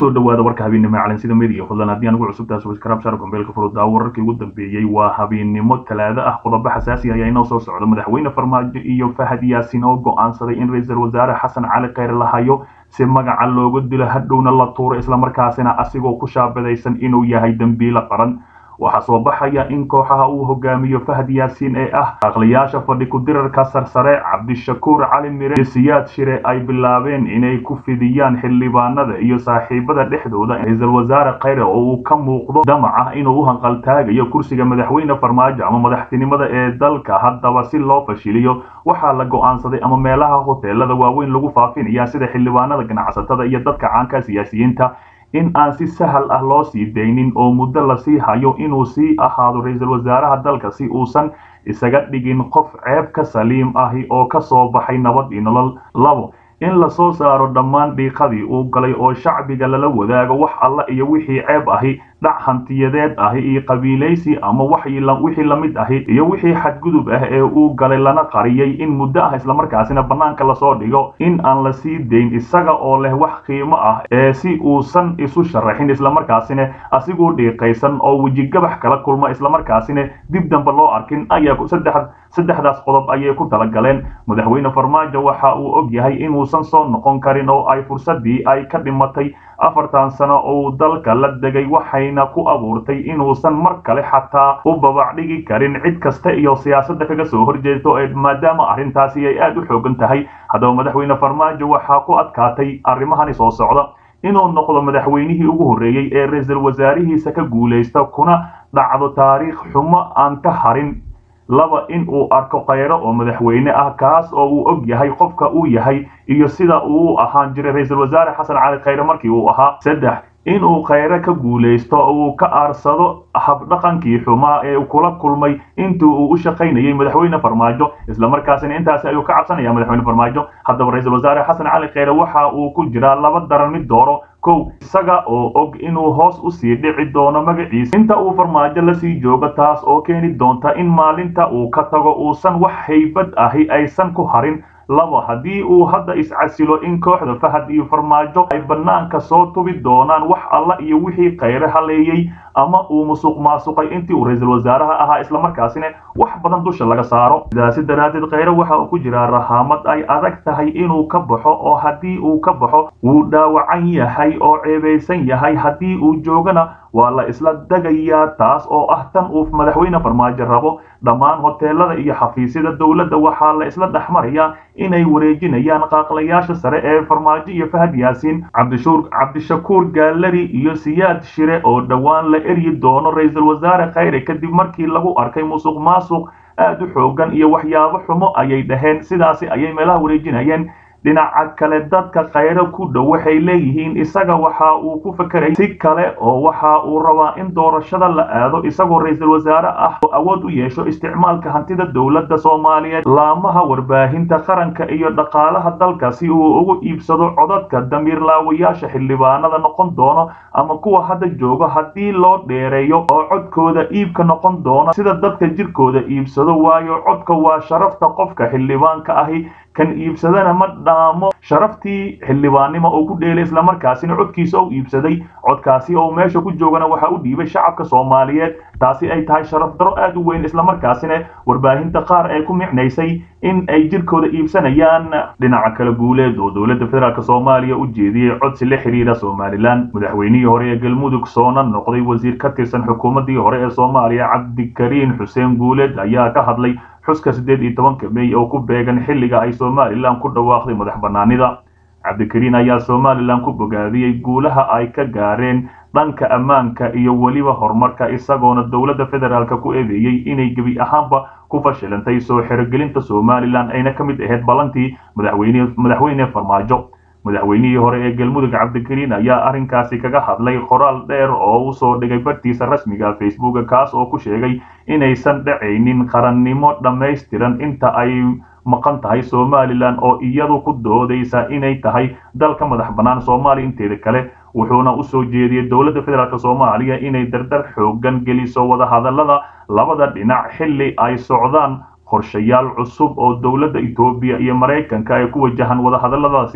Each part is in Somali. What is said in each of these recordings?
kusoo dhawaada warka habeennimo ee calansida media fadlan haddii aan ugu cusubtahay subscribe share gombeelka furudaa wararkii ugu dambeeyey waa habeennimo talaado ah qodobo xasaasi ayaa inoo soo socda madaxweyne farmaajo iyo fahad yaasin oo go'aansaday in ra-iisul wasaare xasan cali kheyr la hayo si magaca looga dilo hadhowna la tuuro islamarkaasina asigoo ku shaabadaysan inuu yahay dembiile qaran waxaa soo baxaya in kooxaha uu hogaamiyo fahad yaasiin ee ah aqliyaasha fadhi ku-dirarka sarsare cabdishakuur cali mire iyo siyaad shire ay bilaabeen inay ku fidiyaan xildhibaanada iyo saaxiibada dhexdooda ra-iisul wasaare kheyre oo uu ka muuqdo damac ah inuu u hanqaltaagayo kursiga madaxweyne farmaajo ama madaxtinimada ee dalka haddaba si loo fashiliyo waxaa la go'aansaday ama meelaha hoteelada waaweyn lagu faafinaya sida xildhibaanada ganacsatada iyo dadka caanka siyaasiyiinta in aan si sahal ah loo sii daynin oo muddo lasii hayo inuu sii ahaado ra-iisul wasaaraha dalka si uusan isaga dhigin qof ceeb ka saliim ahi oo ka soo baxay nabad iyo nolol labo in lasoo saaro dhammaan dhiiqadii uu galay oo shacbiga lala wadaago wax alla iyo wixii ceeb ahi dhac hantiyadeed ahi iyo qabiilaysi ama wixii lamid ahi iyo wixii xadgudub ah ee uu galay lana qariyey in muddo ah islamarkaasina bannaanka lasoo dhigo in aan la sii dayn isaga oo leh wax qiimo ah ee si uusan isu sharaxin islamarkaasina asiguu dhiiqaysan oo wejigabax kala kulma islamarkaasina dib dambe loo arkin ayaa saddexdaas qodob ayay ku talagaleen madaxweyne farmaajo waxa uu og yahay inuusan soo noqon karin oo ay fursadii ay ka dhimatay afartan sano uu dalka la degay waxayna ku abuurtay inuusan mar kale xataa u babac dhigi karin cid kasta iyo siyaasadda kaga soo horjeesto ee maadaama arrintaasi ay aada u xoogan tahay haddaba madaxweyne farmaajo waxaa ku adkaatay arrimahani soo socda inuu noqdo madaxweynihii ugu horreeyey ee ra-iisul wasaarihiisa ka guulaysta kuna dhacdo taariikh xumo aan ka harin laba in uu arko kheyro oo madaxweyne ah kaas oo uu og yahay qofka uu yahay iyo sida uu u ahaan jiray ra-iisul wasaare xasan cali kheyre markii uu ahaa saddex inuu kheyre ka guulaysto uu ka aarsado habdhaqankii xumaa ee kula kulmay intii uu u shaqaynayay madaxweyne farmaajo islamarkaasina intaasi ayuu ka cabsanaya madaxweyne farmaajo haddaba ra-iisul wasaare xasan cali kheyre waxa uu ku jiraa laba daran mid dooro kow isaga oo og inuu hoos usii dhici doono magaciisa inta uu farmaajo lasii joogo taas oo keeni doonta in maalinta uu ka tago uusan wax haybad ahi aysan ku harin laba haddii uu hadda iscasilo in kooxda fahad iyo farmaajo ay bannaanka soo tubi doonaan wax alla iyo wixii kheyre haleeyey ama uu musuq maasuqay intii uu ra-iisul wasaaraha ahaa islamarkaasina wax badan dusha laga saaro sidaasi daraaddeed kheyre waxa uu ku jiraa rahaamad ay adag tahay inuu ka baxo oo haddii uu ka baxo wuu dhaawacan yahay oo ceebaysan yahay haddii uu joogana waa la isla degayaa taas oo ah tan uu madaxweyne farmaajo rabo dhammaan hoteelada iyo xafiisyada dowladda waxaa la isla dhexmarayaa inay wareejinayaan qaaqlayaasha sare ee farmaajo iyo fahad yaasiin cabdishakuur gaalari iyo siyaad shire oo dhowaan la eryi doono ra-iisul wasaare kheyre kadib markii lagu arkay musuq maasuq aad u xoogan iyo waxyaabo xumo ayay dhaheen sidaasi ayay meelaha wareejinayeen dhinaca kale dadka kheyre ku dhow waxay leeyihiin isaga waxa uu ku fekeray si kale oo waxa uu rabaa in doorashada la aado isagoo ra-iisul wasaare ah oo awood u yeesho isticmaalka hantida dowladda soomaaliyeed laamaha warbaahinta qaranka iyo dhaqaalaha dalka si uu ugu iibsado codadka damiirlaawayaasha xildhibaanada noqon doono ama kuwa hadda jooga haddii loo dheereeyo oo codkooda iibka noqon doono sida dadka jirkooda iibsado waayo codka waa sharafta qofka xildhibaanka ahi kan iibsadana ma dhaamo sharaftii xildhibaannimo oo ku dheelay islamarkaasina codkiisa u iibsaday codkaasi oo meesha ku joogana waxa u dhiibay shacabka soomaaliyeed taasi ay tahay sharaf daro aad u weyn islamarkaasina warbaahinta qaar ee ku micnaysay in ay jirkooda iibsanayaan dhinaca kala guuleed oo dowladda federaalk soomaaliya u jeediyey codsi la xiriira somalilan madaxweynihii hore ee galmudug soona noqday wasiir ka tirsan xukuumaddii hore ee soomaaliya cabdikariin xuseen guuleed ayaa ka hadlay xuska siddeed iyo tobanka mey oo ku beegan xilliga ay somalilan ku dhawaaqday madax bannaanida cabdikariin ayaa somalilan ku bogaadiyey guulaha ay ka gaareen dhanka ammaanka iyo weliba horumarka isagoona dowladda federaalk ku eedeeyey inay gebi ahaanba ku fashilantay soo xerogelinta somalilan ayna ka mid ahayd ballantii madaxweyne farmaajo madaxweynihii hore ee galmudug cabdikariin ayaa arrinkaasi kaga hadlay qoraal dheer oo u soo dhigay bartiisa rasmiga facebooka kaas oo ku sheegay inaysan dhacaynin qarannimo dhammaystiran inta ay maqan tahay somalilan oo iyadu ku doodaysa inay tahay dalka madax bannaan soomaaliya inteeda kale wuxuuna u soo jeediyey dowladda federaalk soomaaliya inay dardar xoogan geliso wadahadallada labada dhinac xilli ay socdaan qorshayaal cusub oo dowladda etoobiya iyo maraykanka ay ku wajahan wadahadalladaasi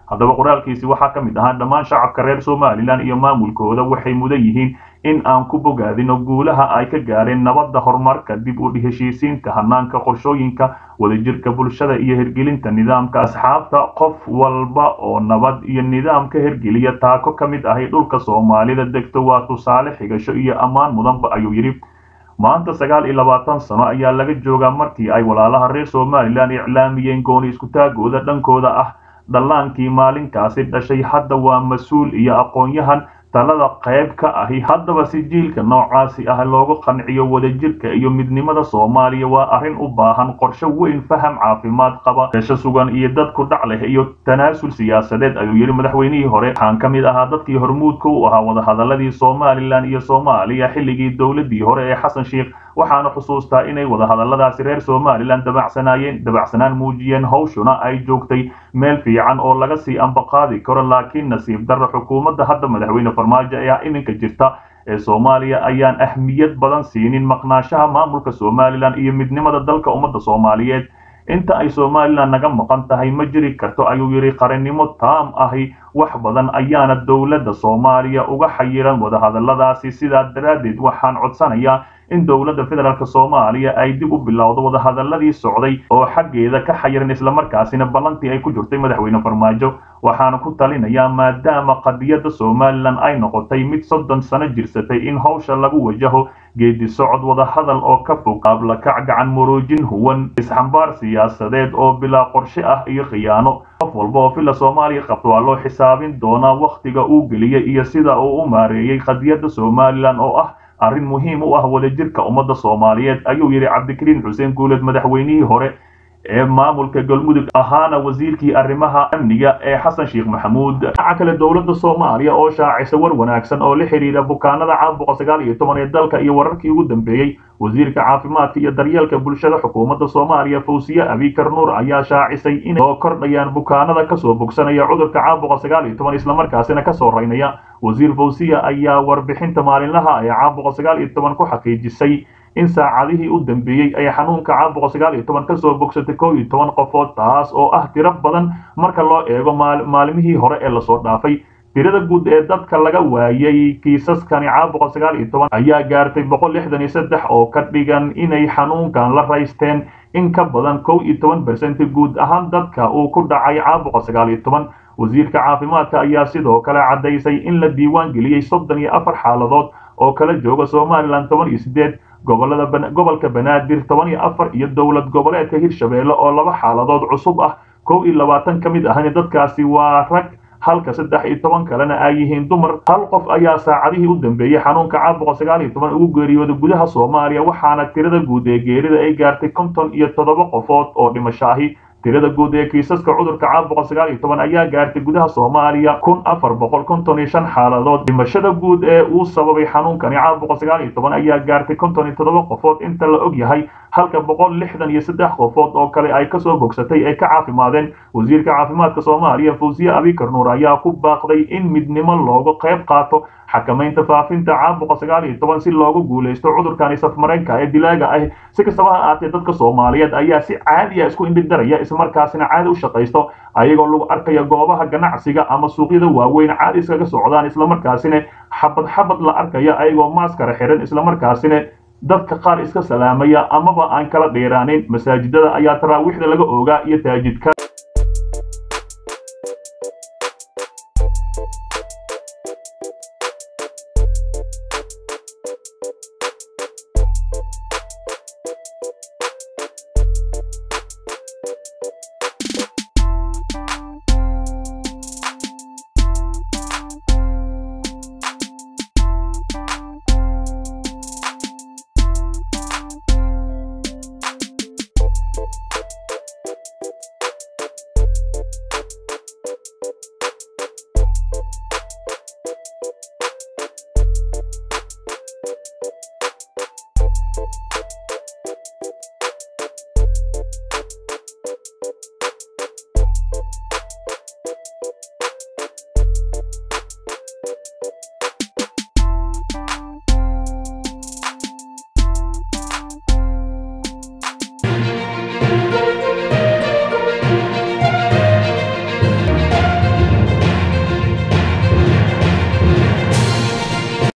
haddaba qoraalkiisi waxaa ka mid ahaa dhammaan shacabka reer somalilan iyo maamulkooda waxay mudan yihiin in aan ku bogaadino guulaha ay ka gaareen nabadda horumarka dib u heshiisiinta hanaanka qorshooyinka wadajirka bulshada iyo hirgelinta nidaamka asxaabta qof walba oo nabad iyo nidaam ka hirgeliya taako ka mid ahay dhulka soomaalida degto waa tusaale xigasho iyo ammaan mudanba ayuu yidhi maanta sagaal iyo labaatan sano ayaa laga joogaa markii ay walaalaha reer somalilan iclaamiyeen gooni iskutaagooda dhankooda ah dhallaankii maalinkaasi dhashay hadda waa mas-uul iyo aqoon-yahan talada qayb ka ahi haddaba si jiilka noocaasi ah loogu qanciyo wadajirka iyo midnimada soomaaliya waa arrin u baahan qorshe weyn faham caafimaad qaba beesho sugan iyo dadku dhac leh iyo tanaasul siyaasadeed ayuu yidhi madaxweynihii hore waxaan ka mid ahaa dadkii hormuudka u ahaa wadahadaladii somalilan iyo soomaaliya xilligii dowladii hore ee xasan sheikh waxaana xusuustaa inay wadahadaladaasi reer somalilan dabacsanaayeen dabacsanaan muujiyeen hawshuna ay joogtay meel fiican oo laga sii ambaqaadi karo laakiin nasiib darro xukuumadda hadda madaxweyne farmaajo ee iminka jirta ee soomaaliya ayaan ahmiyad badan siinin maqnaashaha maamulka somalilan iyo midnimada dalka ummadda soomaaliyeed inta ay somalilan naga maqan tahay ma jiri karto ayuu yidhi qarannimo taam ahi wax badan ayaana dowladda soomaaliya uga xayiran wadahadaladaasi sidaa daraaddeed waxaan codsanayaa in dowladda federaalk soomaaliya ay dib u bilowdo wadahadaladii socday oo xaggeeda ka xayiran islamarkaasina ballantii ay ku jirtay madaxweyne farmaajo waxaana ku talinayaa maadaama qadiyadda somalilan ay noqotay mid soddon sano jirsatay in hawsha lagu wajaho geedi socod wadahadal oo ka fog qaablakac gacan muruujin huwan isxambaar siyaasadeed oo bilaa qorshe ah iyo khiyaano qof walba oo filla soomaaliya qabto waa loo xisaabin doonaa wakhtiga uu geliyey iyo sida uu u maareeyey qadiyadda somalilan oo ah arrin muhiim u ah wadajirka ummadda soomaaliyeed ayuu yidhi cabdikariin xuseen guuleed madaxweynihii hore ee maamulka galmudug ahaana wasiirkii arrimaha amniga ee xasan sheekh maxamuud dhinaca kale dowladda soomaaliya oo shaacisa war wanaagsan oo la xidhiidha bukaanada caabuqa sagaal iyo toban ee dalka iyo wararkii ugu dambeeyey wasiirka caafimaadka iyo daryeelka bulshada xukuumadda soomaaliya fawsiye abikar nuur ayaa shaacisay inay soo kordhayaan bukaanada kasoo bogsanaya cudurka caabuqa sagaal iyo toban islamarkaasina kasoo raynaya wasiir fawsiye ayaa warbixinta maalinlaha ee caabuqa sagaal iyo toban ku xaqiijisay in saacadihii u dambeeyey ay xanuunka caabuqa sagaal iyo toban kasoo bogsatay kow iyo toban qofood taas oo ah tiro badan marka loo eego maalimihii hore ee lasoo dhaafay tirada guud ee dadka laga waayay kiisaskani caabuqa sagaal iyo toban ayaa gaartay boqol lixdan iyo saddex oo ka dhigan inay xanuunkan la raysteen in ka badan kow iyo toban bersenti guud ahaan dadka uu ku dhacay caabuqa sagaal iyo toban wasiirka caafimaadka ayaa sidoo kale caddaysay in la diiwaan geliyey soddon iyo afar xaaladood oo kala jooga somalilan toban iyo sideed gobolada gobolka banaadir toban iyo afar iyo dowlad goboleedka hirshabeelle oo laba xaaladood cusub ah kow iyo labaatan ka mid ahna dadkaasi waa rag halka saddex iyo toban kalena ay yihiin dumar hal qof ayaa saacadihii u dambeeyey xanuunka caabuqa sagaal iyo toban ugu geeriyooday gudaha soomaaliya waxaana tirada guud ee geerida ay gaartay konton iyo toddoba qofood oo dhimasho ahi tirada guud ee kiisaska cudurka caabuqa sagaal iyo toban ayaa gaartay gudaha soomaaliya kun afar boqol konton iyo shan xaaladood dhimashada guud ee uu sababay xanuunkani caabuqa sagaal iyo toban ayaa gaartay konton iyo toddoba qofood inta la og yahay halka boqol lixdan iyo saddex qofood oo kale ay kasoo bogsatay ay ka caafimaadeen wasiirka caafimaadka soomaaliya fawsiye abikar nuur ayaa ku baaqday in midnimo looga qayb qaato xakamaynta faafinta caabuqa sagaal iyo toban si loogu guulaysto cudurkani safmareenka ee dilaaga ah si kastaba ha ahaatee dadka soomaaliyeed ayaa si caadiya isku indhidaraya islamarkaasina caadi u shaqaysto ayagoo lagu arkaya goobaha ganacsiga ama suuqyada waaweyn caadi iskaga socdaan islamarkaasina xabad xabad la arkaya ayagoo maaskara xiran islamarkaasina dadka qaar iska salaamaya amaba aan kala dheeraanin masaajidada ayaa taraawiixda laga oogaa iyo taajidka